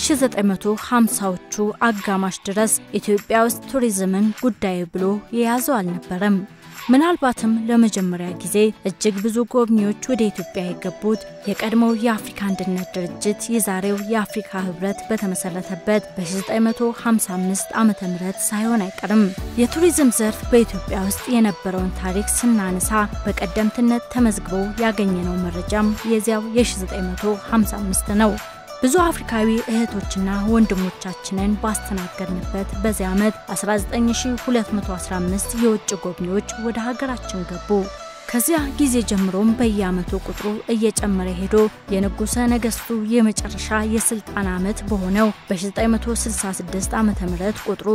1950ዎቹ አጋማሽ ድረስ ኢትዮጵያ ውስጥ ቱሪዝምን ጉዳይ ብሎ የያዘው አልነበረም። ምናልባትም ለመጀመሪያ ጊዜ እጅግ ብዙ ጎብኚዎች ወደ ኢትዮጵያ የገቡት የቀድሞው የአፍሪካ አንድነት ድርጅት የዛሬው የአፍሪካ ህብረት በተመሰረተበት በ1955 ዓ ም ሳይሆን አይቀርም። የቱሪዝም ዘርፍ በኢትዮጵያ ውስጥ የነበረውን ታሪክ ስናነሳ በቀደምትነት ተመዝግቦ ያገኘነው መረጃም የዚያው የ1955 ነው። ብዙ አፍሪካዊ እህቶችና ወንድሞቻችንን ባስተናገድንበት በዚህ ዓመት 19215 የውጭ ጎብኚዎች ወደ ሀገራችን ገቡ። ከዚያ ጊዜ ጀምሮም በየዓመቱ ቁጥሩ እየጨመረ ሄዶ የንጉሠ ነገሥቱ የመጨረሻ የሥልጣን ዓመት በሆነው በ966 ዓ ም ቁጥሩ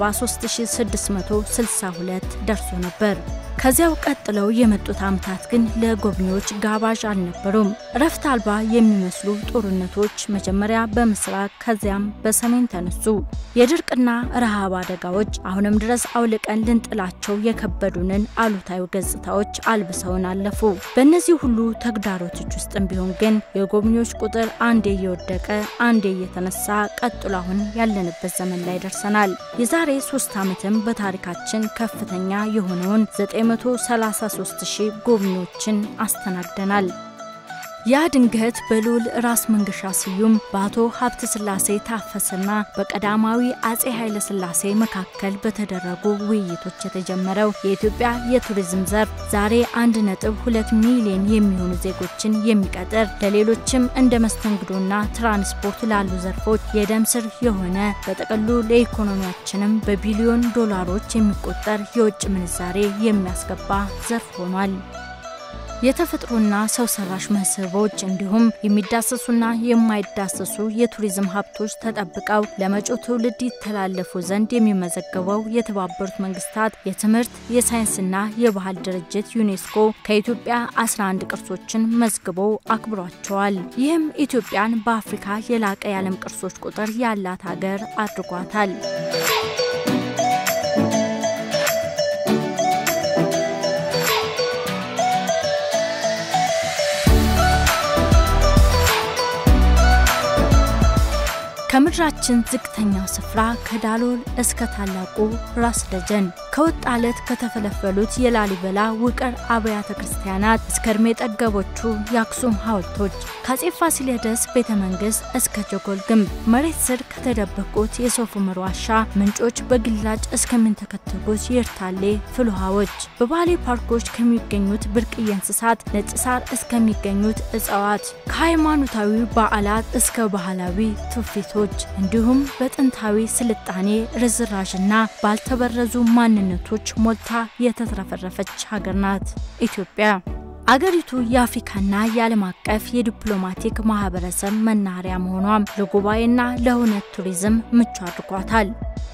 73662 ደርሶ ነበር። ከዚያው ቀጥለው የመጡት ዓመታት ግን ለጎብኚዎች ጋባዥ አልነበሩም። እረፍት አልባ የሚመስሉ ጦርነቶች መጀመሪያ በምስራቅ ከዚያም በሰሜን ተነሱ። የድርቅና ረሃብ አደጋዎች አሁንም ድረስ አውልቀን ልንጥላቸው የከበዱንን አሉታዊ ገጽታዎች አልብሰውን አለፉ። በእነዚህ ሁሉ ተግዳሮቶች ውስጥም ቢሆን ግን የጎብኚዎች ቁጥር አንዴ እየወደቀ አንዴ እየተነሳ ቀጥሎ አሁን ያለንበት ዘመን ላይ ደርሰናል። የዛሬ ሶስት ዓመትም በታሪካችን ከፍተኛ የሆነውን 933 ሺህ ጎብኚዎችን አስተናግደናል። ያ ድንገት በልዑል ራስ መንገሻ ስዩም በአቶ ሀብተ ስላሴ ታፈሰና በቀዳማዊ አጼ ኃይለ ስላሴ መካከል በተደረጉ ውይይቶች የተጀመረው የኢትዮጵያ የቱሪዝም ዘርፍ ዛሬ 1.2 ሚሊዮን የሚሆኑ ዜጎችን የሚቀጥር ለሌሎችም እንደ መስተንግዶና ትራንስፖርት ላሉ ዘርፎች የደም ስር የሆነ በጥቅሉ ለኢኮኖሚያችንም በቢሊዮን ዶላሮች የሚቆጠር የውጭ ምንዛሬ የሚያስገባ ዘርፍ ሆኗል። የተፈጥሮና ሰው ሰራሽ መስህቦች እንዲሁም የሚዳሰሱና የማይዳሰሱ የቱሪዝም ሀብቶች ተጠብቀው ለመጪው ትውልድ ይተላለፉ ዘንድ የሚመዘገበው የተባበሩት መንግስታት የትምህርት የሳይንስና የባህል ድርጅት ዩኔስኮ ከኢትዮጵያ 11 ቅርሶችን መዝግቦ አክብሯቸዋል። ይህም ኢትዮጵያን በአፍሪካ የላቀ የዓለም ቅርሶች ቁጥር ያላት ሀገር አድርጓታል። ከምድራችን ዝቅተኛው ስፍራ ከዳሎል እስከ ታላቁ ራስ ደጀን ከወጣለት ከተፈለፈሉት የላሊበላ ውቅር አብያተ ክርስቲያናት እስከ እድሜ ጠገቦቹ የአክሱም ሐውልቶች ከአጼ ፋሲለደስ ቤተ መንግስት እስከ ጀጎል ግንብ መሬት ስር ከተደበቁት የሶፍ ዑመር ዋሻ ምንጮች በግላጭ እስከሚንተከተጉት የኤርታሌ ፍልውሃዎች በባሌ ፓርኮች ከሚገኙት ብርቅዬ እንስሳት ነጭ ሳር እስከሚገኙት እጽዋት ከሃይማኖታዊ በዓላት እስከ ባህላዊ ትውፊቶች እንዲሁም በጥንታዊ ስልጣኔ ርዝራዥና ባልተበረዙ ማንነቶች ሞልታ የተትረፈረፈች ሀገር ናት ኢትዮጵያ። አገሪቱ የአፍሪካና የዓለም አቀፍ የዲፕሎማቲክ ማህበረሰብ መናኸሪያ መሆኗም ለጉባኤና ለእውነት ቱሪዝም ምቹ አድርጓታል።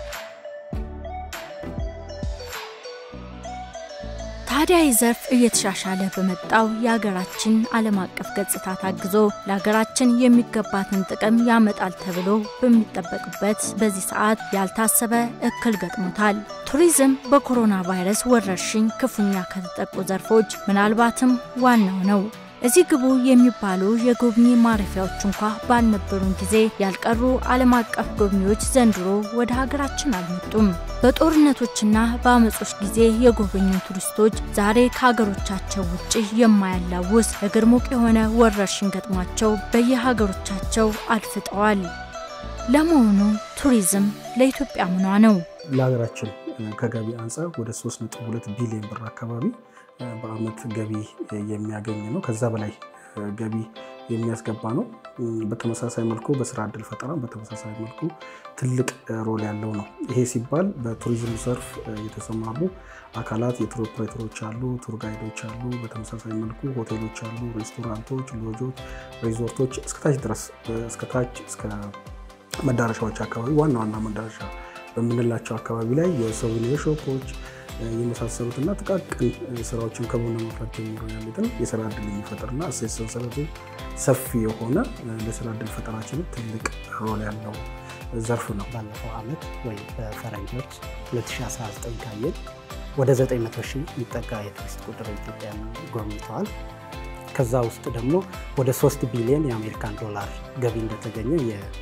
ታዲያ ይህ ዘርፍ እየተሻሻለ በመጣው የሀገራችን ዓለም አቀፍ ገጽታ ታግዞ ለሀገራችን የሚገባትን ጥቅም ያመጣል ተብሎ በሚጠበቅበት በዚህ ሰዓት ያልታሰበ እክል ገጥሞታል። ቱሪዝም በኮሮና ቫይረስ ወረርሽኝ ክፉኛ ከተጠቁ ዘርፎች ምናልባትም ዋናው ነው። እዚህ ግቡ የሚባሉ የጎብኚ ማረፊያዎች እንኳ ባልነበሩን ጊዜ ያልቀሩ ዓለም አቀፍ ጎብኚዎች ዘንድሮ ወደ ሀገራችን አልመጡም። በጦርነቶችና በአመጾች ጊዜ የጎበኙ ቱሪስቶች ዛሬ ከሀገሮቻቸው ውጭ የማያላውስ እግር ሙቅ የሆነ ወረርሽኝ ገጥሟቸው በየሀገሮቻቸው አድፍጠዋል። ለመሆኑ ቱሪዝም ለኢትዮጵያ ምኗ ነው? ለሀገራችን ከገቢ አንጻር ወደ 3.2 ቢሊዮን ብር አካባቢ በአመት ገቢ የሚያገኝ ነው። ከዛ በላይ ገቢ የሚያስገባ ነው። በተመሳሳይ መልኩ በስራ እድል ፈጠራ በተመሳሳይ መልኩ ትልቅ ሮል ያለው ነው። ይሄ ሲባል በቱሪዝም ዘርፍ የተሰማሩ አካላት የቱር ኦፕሬተሮች አሉ፣ ቱር ጋይዶች አሉ። በተመሳሳይ መልኩ ሆቴሎች አሉ፣ ሬስቶራንቶች፣ ሎጆች፣ ሪዞርቶች እስከታች ድረስ እስከታች እስከ መዳረሻዎች አካባቢ ዋና ዋና መዳረሻ በምንላቸው አካባቢ ላይ የሶቪኒር ሾፖች የመሳሰሉትና ጥቃቅን ስራዎችን ከቡና ማፍራት ጀምሮ ያሉትን የስራ እድል የሚፈጥርና እሴት ሰንሰለቱ ሰፊ የሆነ ለስራ እድል ፈጠራችንም ትልቅ ሮል ያለው ዘርፍ ነው። ባለፈው ዓመት ወይ በፈረንጆች 2019 ካየን ወደ 900 ሺህ የሚጠጋ የቱሪስት ቁጥር ኢትዮጵያን ጎብኝተዋል። ከዛ ውስጥ ደግሞ ወደ 3 ቢሊዮን የአሜሪካን ዶላር ገቢ እንደተገኘ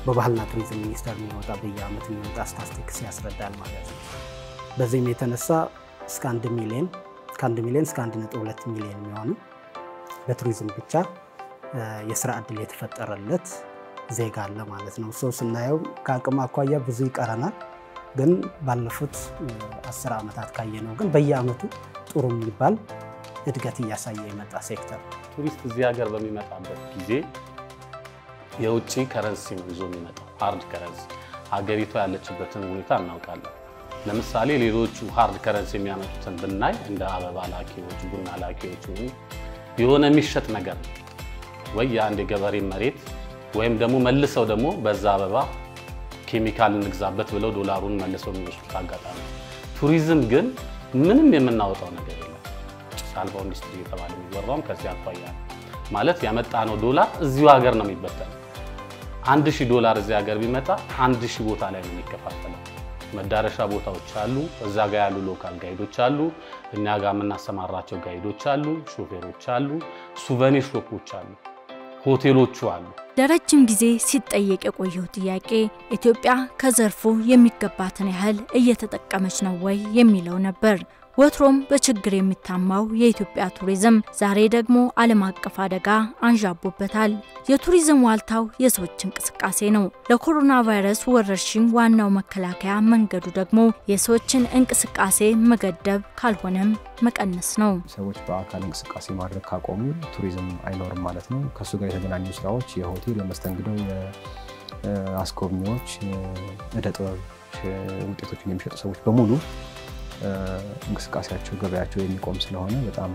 በባህልና ቱሪዝም ሚኒስቴር የሚወጣ በየዓመት የሚወጣ ስታስቲክስ ያስረዳል ማለት ነው። በዚህም የተነሳ እስከ አንድ ሚሊዮን ከአንድ ሚሊዮን እስከ አንድ ነጥብ ሁለት ሚሊዮን የሚሆኑ በቱሪዝም ብቻ የስራ እድል የተፈጠረለት ዜጋ አለ ማለት ነው። ሰው ስናየው ከአቅም አኳያ ብዙ ይቀረናል። ግን ባለፉት አስር ዓመታት ካየነው ግን በየዓመቱ ጥሩ የሚባል እድገት እያሳየ የመጣ ሴክተር ነው። ቱሪስት እዚህ ሀገር በሚመጣበት ጊዜ የውጭ ከረንሲ ነው ይዞ የሚመጣው፣ ሃርድ ከረንሲ። ሀገሪቷ ያለችበትን ሁኔታ እናውቃለን። ለምሳሌ ሌሎቹ ሃርድ ከረንሲ የሚያመጡትን ብናይ እንደ አበባ ላኪዎች፣ ቡና ላኪዎች የሆነ የሚሸጥ ነገር ነው ወይ የአንድ የገበሬ መሬት ወይም ደግሞ መልሰው ደግሞ በዛ አበባ ኬሚካል እንግዛበት ብለው ዶላሩን መልሰው የሚወስዱት አጋጣሚ። ቱሪዝም ግን ምንም የምናወጣው ነገር የለም። ጭስ አልባው ኢንዱስትሪ የተባለ የሚወራውም ከዚህ አኳያ ማለት ያመጣነው ዶላር እዚሁ ሀገር ነው የሚበተነው። አንድ ሺህ ዶላር እዚህ ሀገር ቢመጣ አንድ ሺህ ቦታ ላይ ነው የሚከፋፈለው። መዳረሻ ቦታዎች አሉ፣ እዛ ጋር ያሉ ሎካል ጋይዶች አሉ፣ እኛ ጋር የምናሰማራቸው ጋይዶች አሉ፣ ሾፌሮች አሉ፣ ሱቨኒር ሾፖች አሉ፣ ሆቴሎቹ አሉ። ለረጅም ጊዜ ሲጠየቅ የቆየው ጥያቄ ኢትዮጵያ ከዘርፉ የሚገባትን ያህል እየተጠቀመች ነው ወይ የሚለው ነበር። ወትሮም በችግር የሚታማው የኢትዮጵያ ቱሪዝም ዛሬ ደግሞ ዓለም አቀፍ አደጋ አንዣቦበታል። የቱሪዝም ዋልታው የሰዎች እንቅስቃሴ ነው። ለኮሮና ቫይረስ ወረርሽኝ ዋናው መከላከያ መንገዱ ደግሞ የሰዎችን እንቅስቃሴ መገደብ ካልሆነም መቀነስ ነው። ሰዎች በአካል እንቅስቃሴ ማድረግ ካቆሙ ቱሪዝም አይኖርም ማለት ነው። ከእሱ ጋር የተገናኙ ስራዎች የሆቴል፣ የመስተንግዶ፣ የአስጎብኚዎች፣ የእደ ጥበብ ውጤቶችን የሚሸጡ ሰዎች በሙሉ እንቅስቃሴያቸው ገበያቸው የሚቆም ስለሆነ በጣም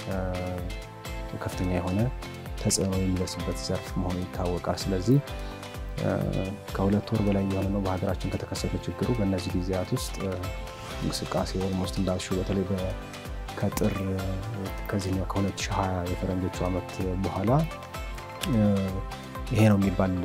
ከፍተኛ የሆነ ተጽዕኖ የሚደርስበት ዘርፍ መሆኑ ይታወቃል። ስለዚህ ከሁለት ወር በላይ የሆነ ነው በሀገራችን ከተከሰተ ችግሩ። በእነዚህ ጊዜያት ውስጥ እንቅስቃሴ ኦልሞስት እንዳልሽው በተለይ ከጥር ከዚህኛው ከ2020 የፈረንጆቹ ዓመት በኋላ ይሄ ነው የሚባል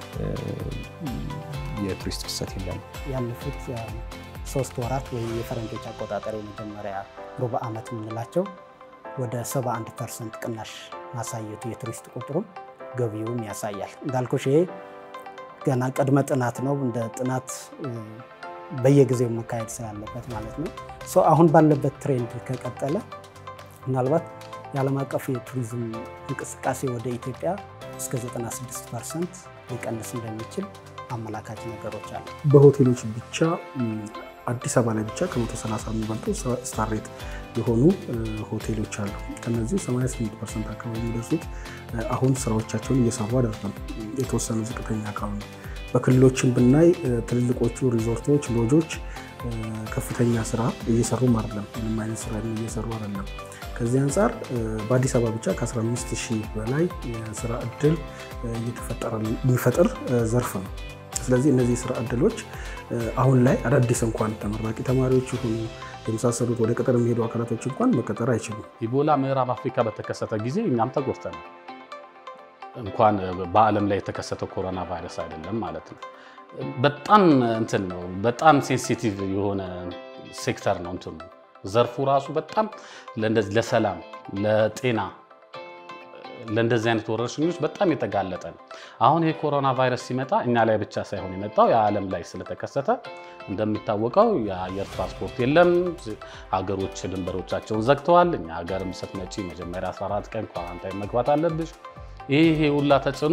የቱሪስት ፍሰት የለም። ያለፉት ሶስት ወራት ወይም የፈረንጆች አቆጣጠር የመጀመሪያ ሩብ ዓመት የምንላቸው ወደ 71 ፐርሰንት ቅናሽ ማሳየቱ የቱሪስት ቁጥሩም ገቢውም ያሳያል። እንዳልኩሽ ይሄ ገና ቅድመ ጥናት ነው። እንደ ጥናት በየጊዜው መካሄድ ስላለበት ማለት ነው። አሁን ባለበት ትሬንድ ከቀጠለ ምናልባት የዓለም አቀፍ የቱሪዝም እንቅስቃሴ ወደ ኢትዮጵያ እስከ 96 ፐርሰንት ሊቀንስ እንደሚችል አመላካች ነገሮች አሉ። በሆቴሎች ብቻ አዲስ አበባ ላይ ብቻ ከ130 የሚበልጡ ስታር ሬት የሆኑ ሆቴሎች አሉ። ከነዚህ 88 ፐርሰንት አካባቢ የሚደርሱት አሁን ስራዎቻቸውን እየሰሩ አይደለም። የተወሰኑ ዝቅተኛ አካባቢ በክልሎችን ብናይ ትልልቆቹ ሪዞርቶች፣ ሎጆች ከፍተኛ ስራ እየሰሩም አይደለም። ምንም አይነት ስራ እየሰሩ አይደለም። ከዚህ አንጻር በአዲስ አበባ ብቻ ከ15 ሺህ በላይ የስራ እድል የሚፈጥር ዘርፍ ነው። ስለዚህ እነዚህ ስራ እድሎች አሁን ላይ አዳዲስ እንኳን ተመራቂ ተማሪዎች የሆኑ የመሳሰሉት ወደ ቅጥር የሚሄዱ አካላቶች እንኳን መቀጠር አይችሉም። ኢቦላ ምዕራብ አፍሪካ በተከሰተ ጊዜ እኛም ተጎድተናል። እንኳን በዓለም ላይ የተከሰተው ኮሮና ቫይረስ አይደለም ማለት ነው። በጣም እንትን ነው፣ በጣም ሴንሲቲቭ የሆነ ሴክተር ነው እንትኑ ዘርፉ ራሱ በጣም ለሰላም፣ ለጤና ለእንደዚህ አይነት ወረርሽኞች በጣም የተጋለጠ ነው። አሁን ይህ ኮሮና ቫይረስ ሲመጣ እኛ ላይ ብቻ ሳይሆን የመጣው የዓለም ላይ ስለተከሰተ እንደሚታወቀው የአየር ትራንስፖርት የለም። ሀገሮች ድንበሮቻቸውን ዘግተዋል። እኛ ሀገርም ስትመጪ መጀመሪያ 14 ቀን ኳራንታይን መግባት አለብሽ። ይሄ ሁላ ተጽዕኖ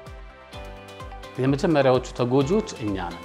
የመጀመሪያዎቹ ተጎጂዎች እኛ ነን።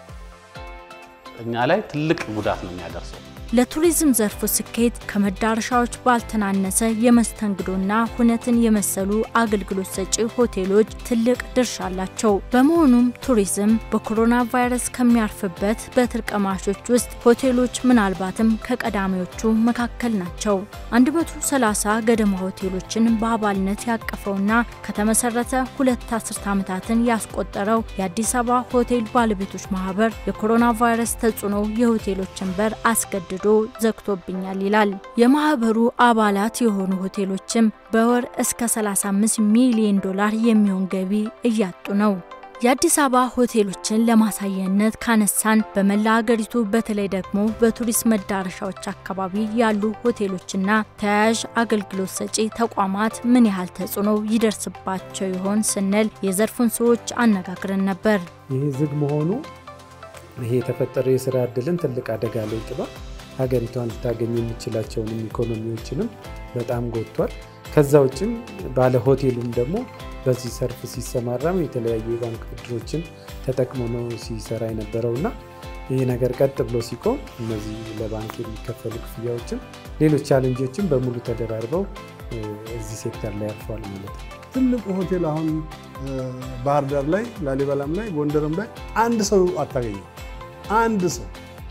እኛ ላይ ትልቅ ጉዳት ነው የሚያደርሰው። ለቱሪዝም ዘርፉ ስኬት ከመዳረሻዎች ባልተናነሰ የመስተንግዶና ሁነትን የመሰሉ አገልግሎት ሰጪ ሆቴሎች ትልቅ ድርሻ አላቸው። በመሆኑም ቱሪዝም በኮሮና ቫይረስ ከሚያርፍበት በትር ቀማሾች ውስጥ ሆቴሎች ምናልባትም ከቀዳሚዎቹ መካከል ናቸው። 130 ገደማ ሆቴሎችን በአባልነት ያቀፈውና ከተመሰረተ ሁለት አስርት ዓመታትን ያስቆጠረው የአዲስ አበባ ሆቴል ባለቤቶች ማህበር የኮሮና ቫይረስ ተጽዕኖ የሆቴሎችን በር አስገድዶ ዶ ዘግቶብኛል ይላል። የማህበሩ አባላት የሆኑ ሆቴሎችም በወር እስከ 35 ሚሊዮን ዶላር የሚሆን ገቢ እያጡ ነው። የአዲስ አበባ ሆቴሎችን ለማሳየነት ካነሳን በመላ ሀገሪቱ በተለይ ደግሞ በቱሪስት መዳረሻዎች አካባቢ ያሉ ሆቴሎችና ተያያዥ አገልግሎት ሰጪ ተቋማት ምን ያህል ተጽዕኖ ይደርስባቸው ይሆን ስንል የዘርፉን ሰዎች አነጋግረን ነበር። ይህ ዝግ መሆኑ ይሄ የተፈጠረው የስራ እድልን ትልቅ አደጋ ላይ ጥሏል። ሀገሪቷን ልታገኝ የሚችላቸውንም ኢኮኖሚዎችንም በጣም ጎድቷል። ከዛ ውጭም ባለ ሆቴሉም ደግሞ በዚህ ሰርፍ ሲሰማራም የተለያዩ የባንክ ብድሮችን ተጠቅሞ ነው ሲሰራ የነበረው እና ይህ ነገር ቀጥ ብሎ ሲቆም እነዚህ ለባንክ የሚከፈሉ ክፍያዎችም ሌሎች ቻለንጆችም በሙሉ ተደራርበው እዚህ ሴክተር ላይ ያርፈዋል ማለት ነው። ትልቁ ሆቴል አሁን ባህር ዳር ላይ፣ ላሊበላም ላይ፣ ጎንደርም ላይ አንድ ሰው አታገኘው፣ አንድ ሰው።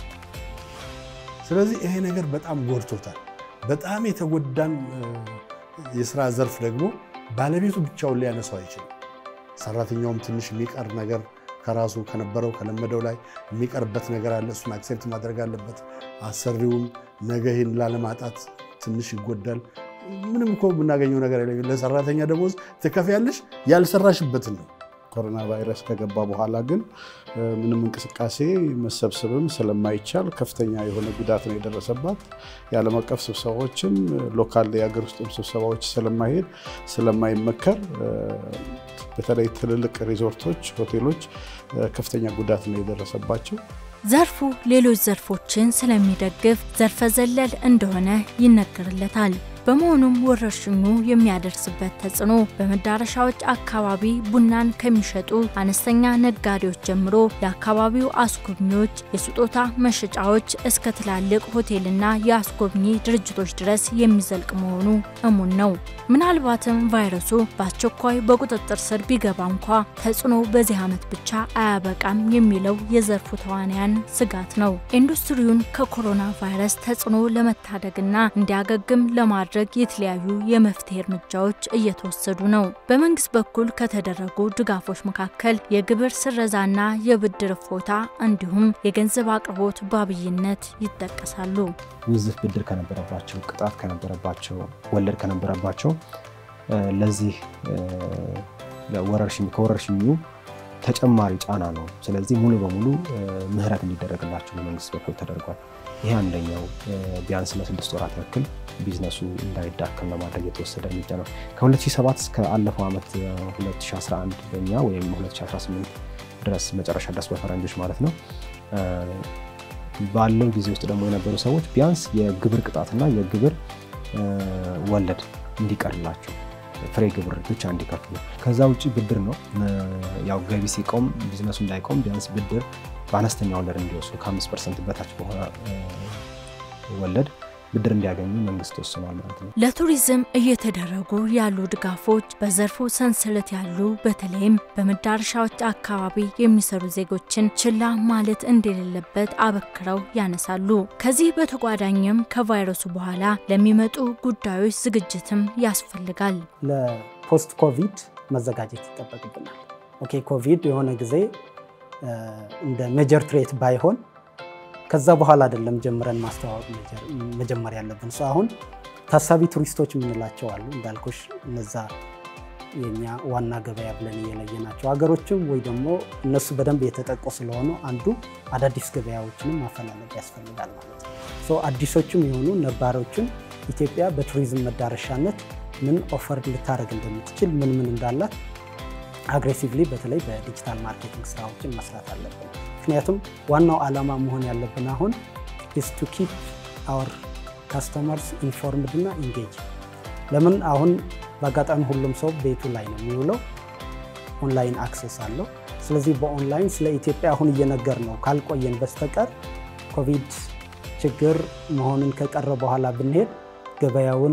ስለዚህ ይሄ ነገር በጣም ጎድቶታል። በጣም የተጎዳን የስራ ዘርፍ ደግሞ ባለቤቱ ብቻውን ሊያነሳው አይችልም። ሰራተኛውም ትንሽ የሚቀር ነገር ከራሱ ከነበረው ከለመደው ላይ የሚቀርበት ነገር አለ። እሱን አክሴፕት ማድረግ አለበት። አሰሪውም ነገ ይህን ላለማጣት ትንሽ ይጎዳል። ምንም እኮ የምናገኘው ነገር የለም። ለሰራተኛ ደሞዝ ትከፍያለሽ ያልሰራሽበትን ነው። ኮሮና ቫይረስ ከገባ በኋላ ግን ምንም እንቅስቃሴ መሰብሰብም ስለማይቻል ከፍተኛ የሆነ ጉዳት ነው የደረሰባት። የዓለም አቀፍ ስብሰባዎችም ሎካል የሀገር ውስጥም ስብሰባዎች ስለማይሄድ ስለማይመከር በተለይ ትልልቅ ሪዞርቶች፣ ሆቴሎች ከፍተኛ ጉዳት ነው የደረሰባቸው። ዘርፉ ሌሎች ዘርፎችን ስለሚደግፍ ዘርፈ ዘለል እንደሆነ ይነገርለታል። በመሆኑም ወረርሽኙ የሚያደርስበት ተጽዕኖ በመዳረሻዎች አካባቢ ቡናን ከሚሸጡ አነስተኛ ነጋዴዎች ጀምሮ ለአካባቢው አስጎብኚዎች፣ የስጦታ መሸጫዎች እስከ ትላልቅ ሆቴልና የአስጎብኚ ድርጅቶች ድረስ የሚዘልቅ መሆኑ እሙን ነው። ምናልባትም ቫይረሱ በአስቸኳይ በቁጥጥር ስር ቢገባ እንኳ ተጽዕኖ በዚህ ዓመት ብቻ አያበቃም የሚለው የዘርፉ ተዋንያን ስጋት ነው። ኢንዱስትሪውን ከኮሮና ቫይረስ ተጽዕኖ ለመታደግና እንዲያገግም ለማድረግ የተለያዩ የመፍትሄ እርምጃዎች እየተወሰዱ ነው። በመንግስት በኩል ከተደረጉ ድጋፎች መካከል የግብር ስረዛና የብድር እፎታ እንዲሁም የገንዘብ አቅርቦት በአብይነት ይጠቀሳሉ። ውዝፍ ብድር ከነበረባቸው፣ ቅጣት ከነበረባቸው፣ ወለድ ከነበረባቸው ለዚህ ከወረርሽኙ ተጨማሪ ጫና ነው። ስለዚህ ሙሉ በሙሉ ምህረት እንዲደረግላቸው በመንግስት በኩል ተደርጓል። ይህ አንደኛው ቢያንስ ለስድስት ወራት ያክል ቢዝነሱ እንዳይዳከም ለማድረግ የተወሰደ እርምጃ ነው። ከ2007 እስከ አለፈው ዓመት 2011 በኛ ወይም 2018 ድረስ መጨረሻ ድረስ በፈረንጆች ማለት ነው ባለው ጊዜ ውስጥ ደግሞ የነበሩ ሰዎች ቢያንስ የግብር ቅጣትና የግብር ወለድ እንዲቀርላቸው ፍሬ ግብር ብቻ እንዲከፍሉ። ከዛ ውጭ ብድር ነው። ያው ገቢ ሲቆም ቢዝነሱ እንዳይቆም ቢያንስ ብድር በአነስተኛ ወለድ እንዲወስዱ ከአምስት ፐርሰንት በታች በሆነ ወለድ ብድር እንዲያገኙ መንግስት ወስኗል ማለት ነው። ለቱሪዝም እየተደረጉ ያሉ ድጋፎች በዘርፉ ሰንሰለት ያሉ በተለይም በመዳረሻዎች አካባቢ የሚሰሩ ዜጎችን ችላ ማለት እንደሌለበት አበክረው ያነሳሉ። ከዚህ በተጓዳኝም ከቫይረሱ በኋላ ለሚመጡ ጉዳዮች ዝግጅትም ያስፈልጋል። ለፖስት ኮቪድ መዘጋጀት ይጠበቅብናል። ኦኬ ኮቪድ የሆነ ጊዜ እንደ ሜጀር ትሬት ባይሆን ከዛ በኋላ አይደለም ጀምረን ማስተዋወቅ መጀመር ያለብን። ሰው አሁን ታሳቢ ቱሪስቶች የምንላቸው አሉ እንዳልኩሽ፣ እነዛ የኛ ዋና ገበያ ብለን እየለየናቸው ሀገሮችም ወይ ደግሞ እነሱ በደንብ የተጠቁ ስለሆኑ አንዱ አዳዲስ ገበያዎችንም ማፈላለግ ያስፈልጋል ማለት ነው። አዲሶችም የሆኑ ነባሮችን ኢትዮጵያ በቱሪዝም መዳረሻነት ምን ኦፈር ልታደርግ እንደምትችል ምን ምን እንዳላት አግሬሲቭሊ በተለይ በዲጂታል ማርኬቲንግ ስራዎችን መስራት አለብን። ምክንያቱም ዋናው ዓላማ መሆን ያለብን አሁን ኢስ ቱ ኪፕ አወር ካስተመርስ ኢንፎርምድ እና ኢንጌጅ። ለምን አሁን በአጋጣሚ ሁሉም ሰው ቤቱ ላይ ነው የሚውለው፣ ኦንላይን አክሰስ አለው። ስለዚህ በኦንላይን ስለ ኢትዮጵያ አሁን እየነገር ነው ካልቆየን በስተቀር ኮቪድ ችግር መሆኑን ከቀረ በኋላ ብንሄድ ገበያውን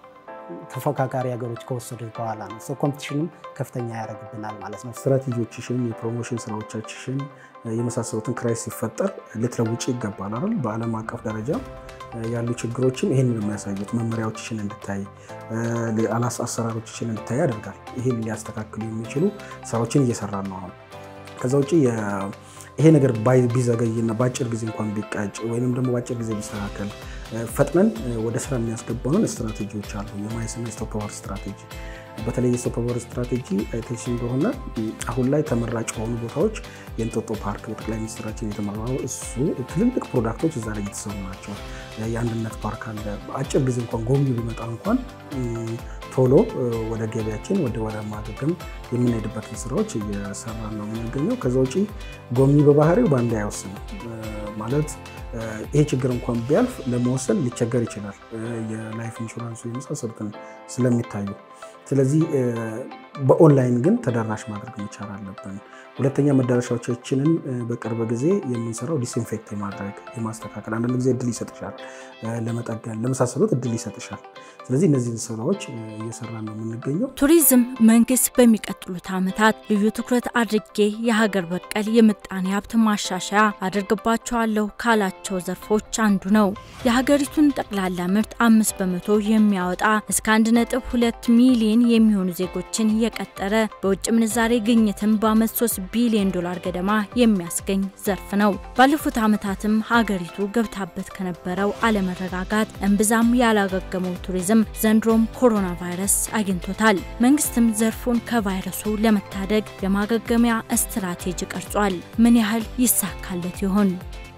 ተፎካካሪ ሀገሮች ከወሰዱት በኋላ ነው። ሰው ኮምፒቲሽንም ከፍተኛ ያደርግብናል ማለት ነው። ስትራቴጂዎችሽን፣ የፕሮሞሽን ስራዎቻችሽን የመሳሰሉትን ክራይስ ሲፈጠር ልትለውጭ ይገባል አይደል? በዓለም አቀፍ ደረጃ ያሉ ችግሮችም ይህንን የሚያሳዩት መመሪያዎችሽን እንድታይ አላስ አሰራሮችሽን እንድታይ ያደርጋል። ይህን ሊያስተካክሉ የሚችሉ ስራዎችን እየሰራን ነው አሁን። ከዛ ውጭ ይሄ ነገር ቢዘገይና በአጭር ጊዜ እንኳን ቢቃጭ ወይም ደግሞ በአጭር ጊዜ ቢስተካከል ፈጥነን ወደ ስራ የሚያስገባንን ስትራቴጂዎች አሉ። የማይስና ስቶፕ ኦቨር ስትራቴጂ በተለይ የሶፍት ፓወር ስትራቴጂ አይቴሽ እንደሆነ አሁን ላይ ተመራጭ የሆኑ ቦታዎች የእንጦጦ ፓርክ በጠቅላይ ሚኒስትራችን የተመራው እሱ ትልልቅ ፕሮዳክቶች እዛ ላይ እየተሰሩ ናቸው። የአንድነት ፓርክ አለ። በአጭር ጊዜ እንኳን ጎብኚ ቢመጣ እንኳን ቶሎ ወደ ገበያችን ወደ ወደ ማገገም የምንሄድበትን ስራዎች እየሰራ ነው የምንገኘው። ከዛ ውጪ ጎብኚ በባህሪው በአንድ አይወስንም ማለት ይሄ ችግር እንኳን ቢያልፍ ለመወሰን ሊቸገር ይችላል፣ የላይፍ ኢንሹራንሱ የመሳሰሉትን ስለሚታዩ። ስለዚህ በኦንላይን ግን ተደራሽ ማድረግ መቻል አለብን። ሁለተኛ መዳረሻዎቻችንን በቅርብ ጊዜ የምንሰራው ዲስኢንፌክት የማድረግ የማስተካከል፣ አንዳንድ ጊዜ እድል ይሰጥሻል፣ ለመጠገን ለመሳሰሉት እድል ይሰጥሻል። ስለዚህ እነዚህን ስራዎች እየሰራ ነው የምንገኘው። ቱሪዝም መንግስት በሚቀጥሉት ዓመታት ልዩ ትኩረት አድርጌ የሀገር በቀል የምጣኔ ሀብት ማሻሻያ አድርግባቸዋለሁ ካላቸው ዘርፎች አንዱ ነው። የሀገሪቱን ጠቅላላ ምርት አምስት በመቶ የሚያወጣ እስከ አንድ ነጥብ ሁለት ሚሊዮን የሚሆኑ ዜጎችን የቀጠረ በውጭ ምንዛሬ ግኝትን በአመት 3 ቢሊዮን ዶላር ገደማ የሚያስገኝ ዘርፍ ነው። ባለፉት ዓመታትም ሀገሪቱ ገብታበት ከነበረው አለመረጋጋት እምብዛም ያላገገመው ቱሪዝም ዘንድሮም ኮሮና ቫይረስ አግኝቶታል። መንግስትም ዘርፉን ከቫይረሱ ለመታደግ የማገገሚያ ስትራቴጂ ቀርጿል። ምን ያህል ይሳካለት ይሆን?